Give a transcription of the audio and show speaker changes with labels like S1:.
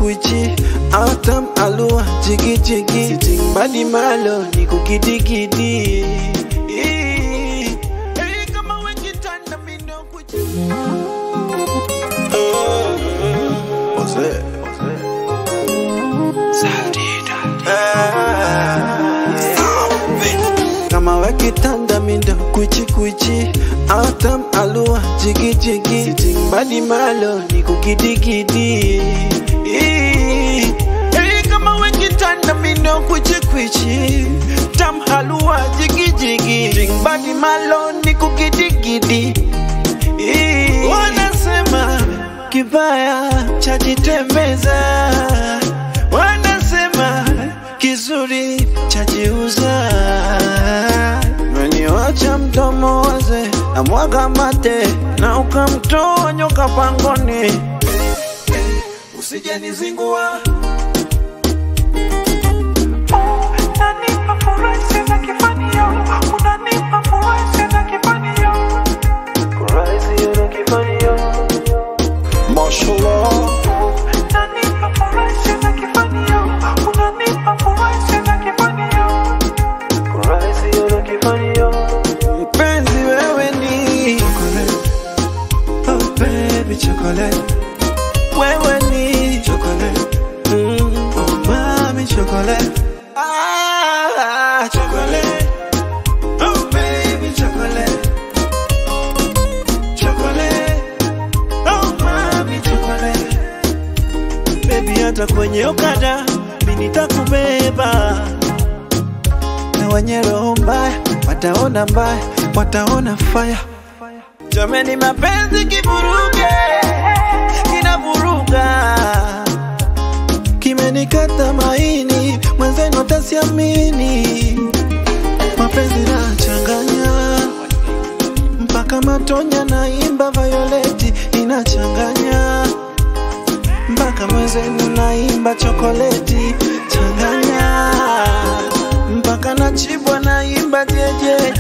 S1: kuichi autam alua jigi jigi sitting badi malo ni kukidigidi Hey, kama wekitanda mindo kuichi Ose. kama wakitanda mindo kuichi kuichi autam alua jigi jigi sitting badi malo ni kukidigidi Hey, kama wakitanda mindo kuichi kuichi tam halua jigi jigi sitting badi malo ni kukidigidi Wanasema kibaya chajitembeza, wanasema kizuri chajiuza. Meniwacha mdomo waze na mwaga mate na ukamtoa nyoka pangoni, usijenizingua
S2: Unanipa furaha sina kifanio, unanipa furaha sina kifanio.
S1: Mashallah.
S2: Unanipa furaha sina kifanio, unanipa furaha sina kifanio.
S1: Mpenzi wewe ni chocolate. Oh baby chocolate. Wewe ni chocolate. Mm. Oh mami chocolate. Ah, chocolate. Oh baby chocolate. Chocolate. Oh mami chocolate. Baby hata kwenye okada mimi nitakubeba na wenye roho mbaya wataona mbaya, wataona fire. Jameni, mapenzi kivuruge, kinavuruga, kimenikata maini, mwenzenu atasiamini. Mapenzi nachanganya mpaka matonya, naimba Violeti inachanganya mpaka mwenzenu naimba chokoleti changanya mpaka nachibwa naimba jejeje